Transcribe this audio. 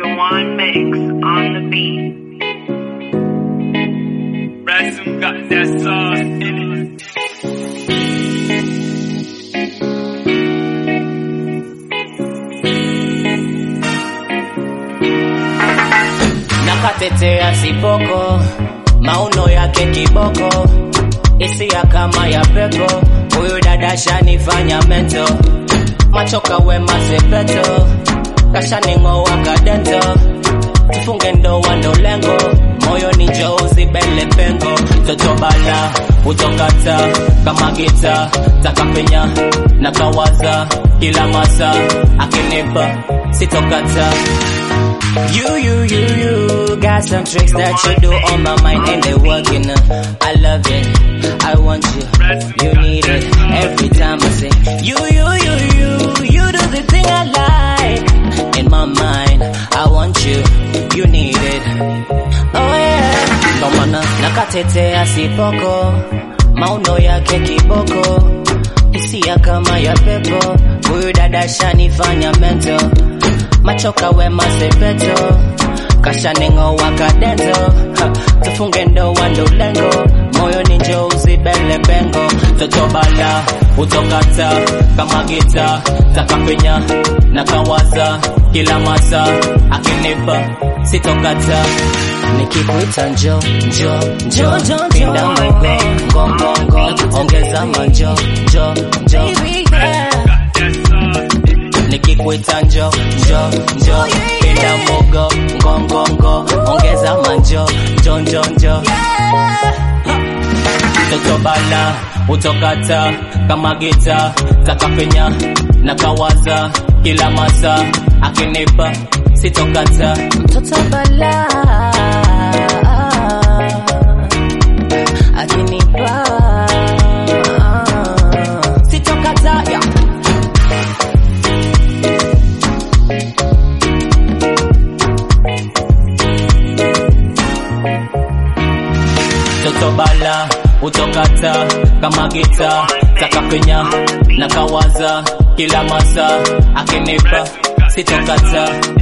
Jawan Mix on the beat. Ransom got that sauce in it. nakatetea sipoko mauno yake kiboko hisia kama ya pepo huyu dada shanifanya mento machoka wema sepeto kashaning'oa kadento tufunge ndoa ndo lengo moyo ni njouzi bele pengo totobala utokata kama gita takapenya na kawaza kila masa akinipa sitokata You, you, you, you got some tricks that you do on my mind and they working. Uh, I love it. I want you. You need it. Every time I say, you, you, you, you, you do the thing I like. In my mind, I want you. You need it. Oh yeah. Ndo maana nakatetea sipoko, mauno yake kiboko, hisia kama ya pepo. Huyu dada shanifanya mento machoka wema sepeto kashaning'oa kadento Ha, tufunge ndoa ndo lengo moyo ni njouzi bele pengo totobala utokata kama gita takapenya na kawaza kila masa akinipa sitokata nikikuita njo njo njo pinda mogo ngongongo ongeza manjo njo njo nikikuita njo njo njo pinda mogo ngongongo ongeza manjo njo njo njo totobala utokata kama gita takapenya na kawaza kila masa akinipa sitokata mtoto bala akinipa sitokata yeah. totobala utokata kama gita takapenya na kawaza kila masa akinipa sitokata